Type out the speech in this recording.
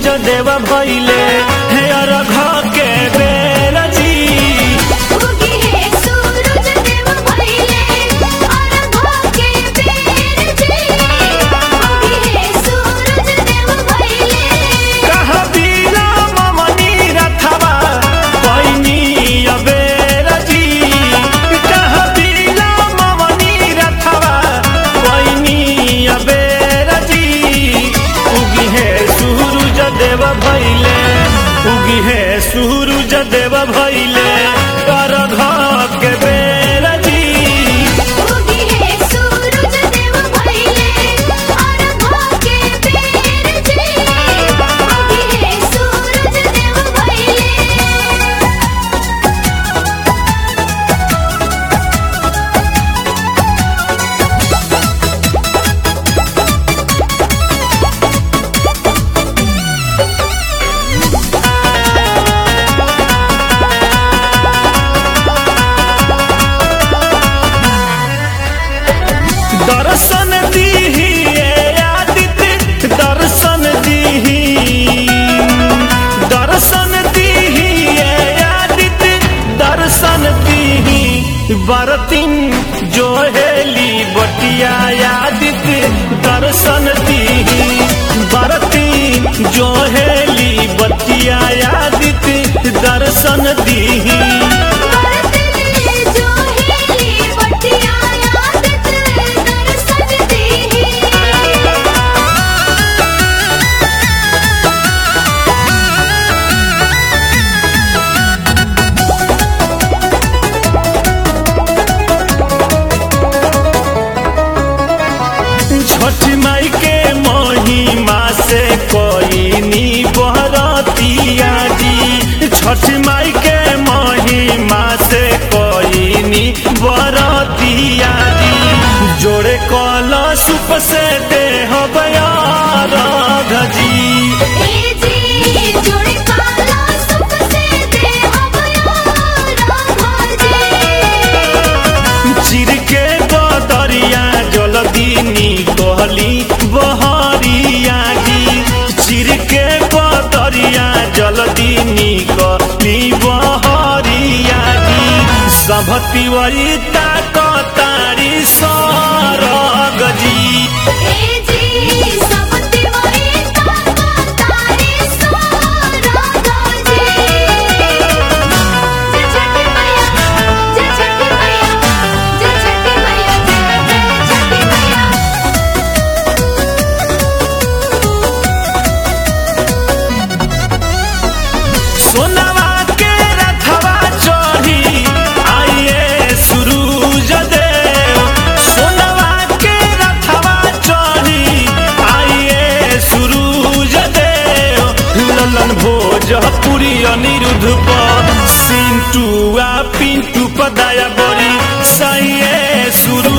देव भैले हे अरघ के बेर जी उगी है सूरज देव भइले अरघ के बेर जी उगी है सूरज देव भइले कह बीरा ममनी रथवा पैनी अबेर जी कह बीरा ममनी रथवा पैनी अबेर जी उगी है सूरज देव भैले उगी है सूरज देव भैले अरघ के बेर जी उगी है सूरज देव भइले अरघ के बेर जी उगी है सूरज देव भइले दर्शन दीही ए आदित्य दर्शन दीही दर्शन दीही ए आदित्य दर्शन दीही बरतिन जो हेली बटिया आदित्य दर्शन दीही बरतिन जो हेली बटिया आदित्य दर्शन दीही बरतने जो हेली बटिया आदत दर्शन देही छठ माई के महिमा से कोई बहरतिया जी छठ माई के महिमा से कोई बरतिया जी जोड़े कलशुप से देह बयार जी ए जी जोड़े काला सुख से देह बयारा जी चिर के दरिया जलदीनी कहली बहरिया जी चिर के दरिया जलदीनी कहली बहरिया जी सब तिवरिता कतारी सरग जी ए जी सब तिवारी ताका तारे सारा जी जय छठी मैया जय छठी मैया जय छठी मैया जय छठी मैया सोनवा के रथवा चढ़ी आइए सुरूज देव सोनवा के रथवा चढ़ी आइए सुरूज देव ललन भोजपुरी अनिरुद्ध पर सिंटुआ पिंटू पदाया बड़ी सहिए सुरू